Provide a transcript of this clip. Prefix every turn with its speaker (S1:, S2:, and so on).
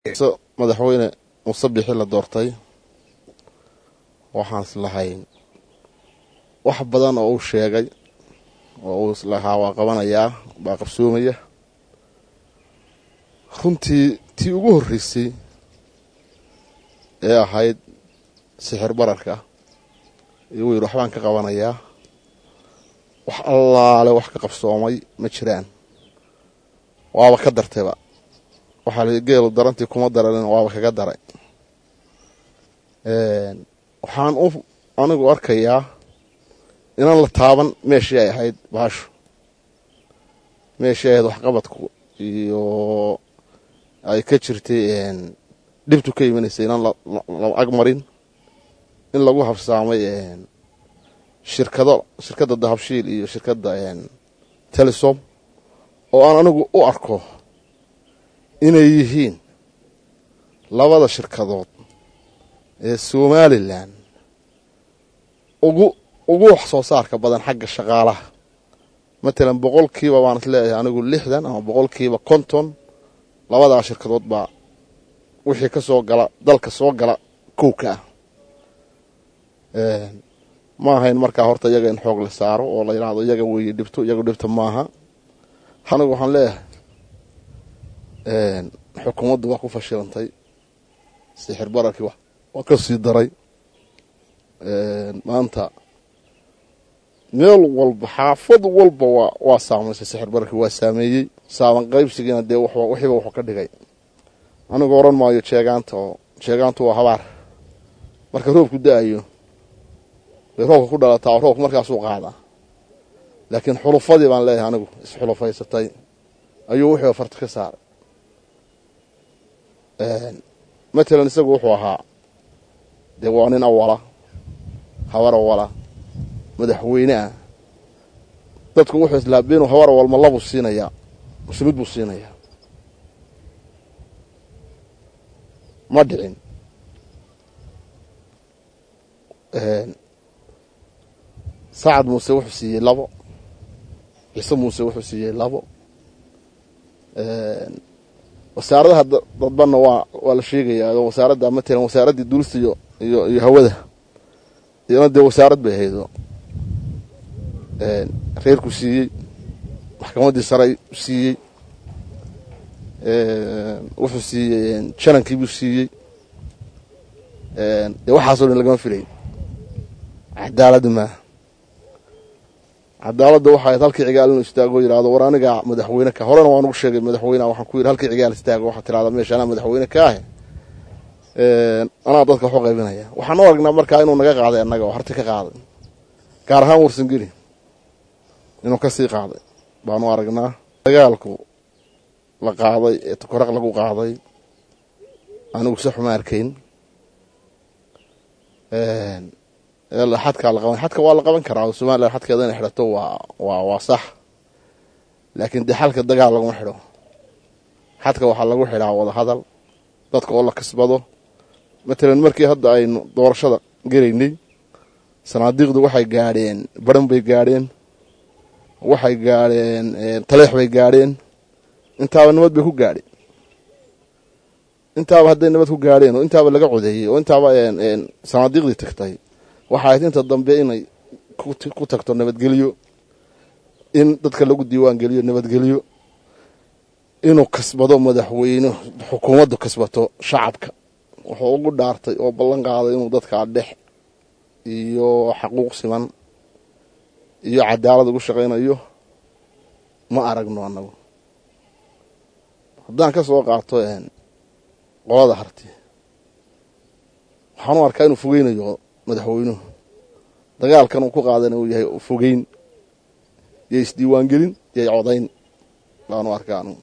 S1: madaxweyne muuse bixi la doortay waxaan islahayn wax badan oo uu sheegay oo uu islahaa waa qabanayaa baa qabsoomaya runtii tii ugu horreysay ee ahayd sixir bararka iyuu yidhi waxbaan ka qabanayaa wax allaale wax ka qabsoomay ma jiraan waaba ka dartayba waxaa la geelu darantii kuma daranin waaba kaga daray waxaan u anigu arkayaa inaan la taaban meeshii ay ahayd baashu meeshii ay ahayd waxqabadku iyo ay ka jirtay dhibtu ka imanaysay inaan la agmarin in lagu habsaamay shirkado shirkadda dahabshiil iyo shirkadda telesom oo aan anigu u arko inay yihiin labada shirkadood ee somalilan ugu ugu wax soo saarka badan xagga shaqaalaha matalan boqolkiiba baan is leeyahay anigu lixdan ama boqolkiiba konton labadaa shirkadood baa wixii ka soo gala dalka soo gala kowka ah ma ahayn markaa horta iyaga in xoog la saaro oo la yidhaahdo iyaga weeye dhibto iyaga dhibta maaha anigu waxaan leeyahay xukuumaddu waa ku fashilantay sixir bararkii waa ka sii daray maanta meel walba xaafad walba waa waa saamaysay sixir bararkii waa saameeyey saaban qaybsigiina dee wixiiba wuxuu ka dhigay anigu oran maayo jeegaanta oo jeegaantu waa habaar marka roobku da-ayo bay roobka ku dhalataa oo roobka markaasuu qaadaa laakiin xulufadii baan leeyahay anigu isxulufaysatay ayuu wixiiba farta ka saaray matalan isagu wuxuu ahaa dee waa nin awala habar awala madaxweyne ah dadku wuxuu islaaba inuu habar awal ma labuu siinayaa mase mid buu siinayaa ma dhicin sacad muuse wuxuu siiyey labo ciise muuse wuxuu siiyey labo wasaaradaha dadbanna waa waa la sheegayaa oo wasaaradda matalan wasaaraddii duulista iyo iyo iyo hawada iyana dee wasaarad bay haydo reerku siiyey maxkamaddii saray siiyey wuxuu siiyey janankiibuu siiyey dee waxaasoo dhan lagama filayn cadaaladda maaha cadaaladda waxa ahayd halkii cigaal inuu istaago yidhahdo war anigaa madaxweyne ka horena waan ugu sheegay madaxweyneha waxaan ku yidhi halkii cigaal istaago waxaa tirahda meesha anaa madaxweyne ka ahe anaa dadka waxu qaybinaya waxaan u aragnaa markaa inuu naga qaaday annaga oo harti ka qaaday gaar ahaan warsangeli inuu ka sii qaaday baanu aragnaa dagaalku la qaaday ee tukaraq lagu qaaday anigu si xuma arkayn xadkaa la qaban xadka waa la qaban karaa oo somalilan xadkeeda inay xidhato waa waa waa sax laakiin dee xalka dagaal laguma xidho xadka waxaa lagu xidhaa wada hadal dadka oo la kasbado matalan markii hadda aynu doorashada gelaynay sanaadiiqdu waxay gaadheen baran bay gaadheen waxay gaadheen taleex bay gaadheen intaaba nabad bay ku gaadheen intaaba hadday nabad ku gaadheen oo intaaba laga codeeyey oo intaaba sanaadiiqdii tagtay waxa ahayd inta dambe inay ku tagto nabadgelyo in dadka lagu diiwaan geliyo nabadgelyo inuu kasbado madaxweyne xukuumaddu kasbato shacabka wuxuu ugu dhaartay oo ballan qaaday inuu dadkaa dhex iyo xaquuq siman iyo cadaalad ugu shaqaynayo ma aragno annagu haddaan ka soo qaato qolada harti waxaan u arkaa inuu fogeynayo madaxweynuhu dagaalkan uu ku qaadana uu yahay fogeyn iyo isdiiwaangelin iyo codayn baanu arkaa anugu